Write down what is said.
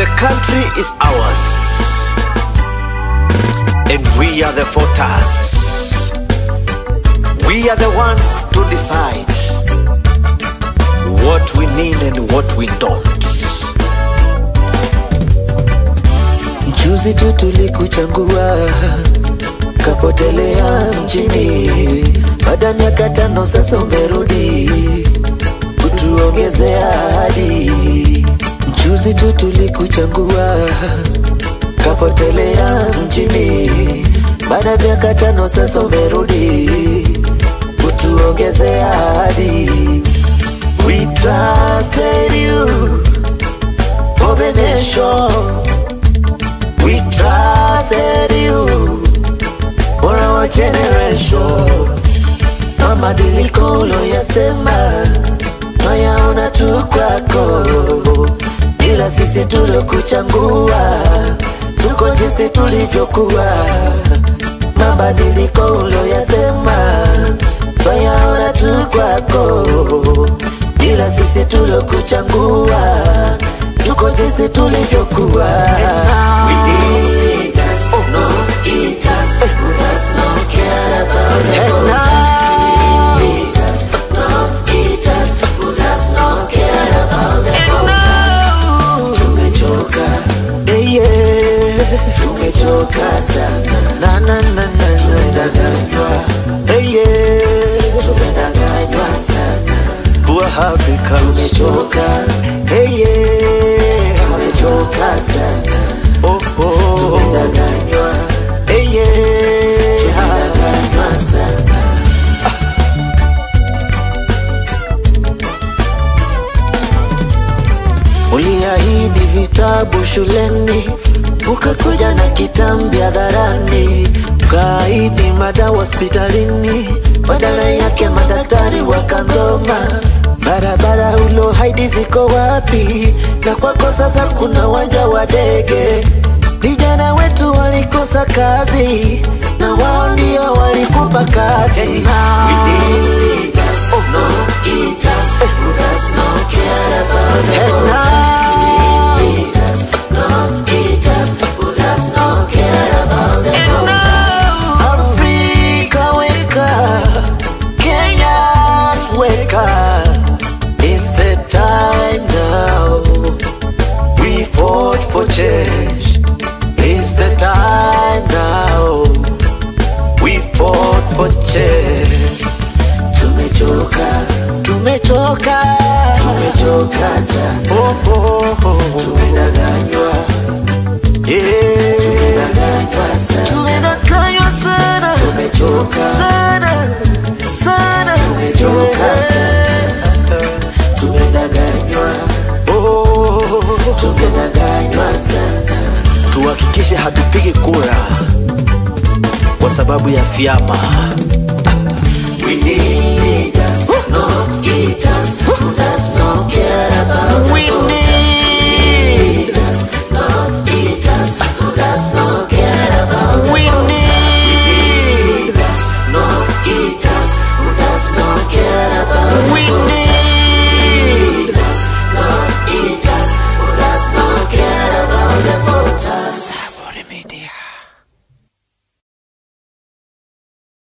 The country is ours, and we are the voters. We are the ones to decide what we need and what we don't. Juzi tu tulikuchagua kapotelea mjini, baada ya miaka tano sasa umerudi kutuongezea ahadi. Juzi tu tulikuchagua kapotelea mjini, baada ya miaka tano sasa umerudi kutuongezea ahadi. We trusted you for the nation. We trusted you for our generation. Mabadiliko uloyasema nayaona tu kwako, ila sisi tulokuchagua tuko jinsi tulivyokuwa. Mabadiliko uloyasema nayaona tu kwako, ila sisi tulokuchagua tuko jinsi tulivyokuwa. We need us, not eat us, who does not care about the And voters. now- We need us, not eat us, who does not care about the voters. Tumechoka, eh, yeah. tumechoka sana, na na na na tumedanganywa, eh, yeah. tumedanganywa sana, Poor Africans. tumechoka, eh, yeah. tumechoka sana, Oh, oh, tumedanganywa, hey, yeah. tumedanganywa sana. Uliahidi vitabu shuleni, ukakuja na kitambi hadharani, ukaahidi madawa hospitalini, badala yake madaktari wakangoma. Barabara ulohaidi ziko wapi? Na kwako sasa kuna uwanja wa ndege. Vijana wetu walikosa kazi, na wao ndio walikupa kazi. And now- We need us, not eat us, who does not care about the And voters. now- We need us, not eat us, who does not care about the voters. Africa wake up, Kenya's wake up. It's the time now. We fought for change. It's the time now. We fought for change. Tumechoka, Tumechoka. tumechoka sana, Oh, oh, oh. tumedanganywa, Yeah. tumedanganywa sana, Tumedanganywa sana. tumechoka, Sana. Sana. Tumechoka tumedanganywa, Oh. tumedanganywa sana. tuhakikishe hatupigi kura kwa sababu ya vyama